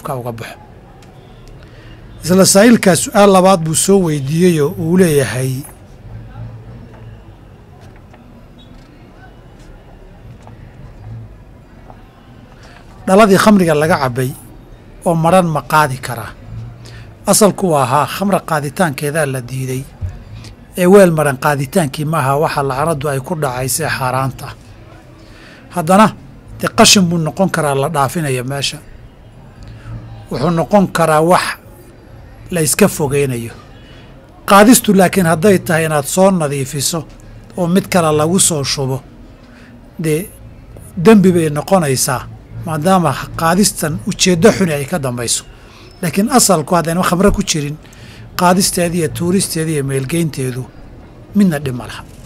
afka uga baxo isla saa'ilkaa su-aal labaad buu soo weydiiyeyoo uu leeyahay dhaladii khamriga laga cabbay oo madran ma qaadi karaa asalku waa ahaa khamra qaaditaankeedaa la diiday ee weel madhan qaaditaankii maaha waxa lacnaddu ay ku dhacaysee xaaraanta ah haddana dee qashin buu noqon karaa la dhaafinaya meesha wuxuu noqon karaa wax la iska fogeynayo qaadistu laakiin hadday tahay inaad soo nadiifiso oo mid kale lagu soo shubo dee dembi bay noqonaysaa maadaama qaadistan ujeeddo xuni ay ka dambayso laakiin asalku haddayna khamre ku jirin qaadisteeda iyo tuuristeeda iyo meelgeynteedu midna dhib ma laha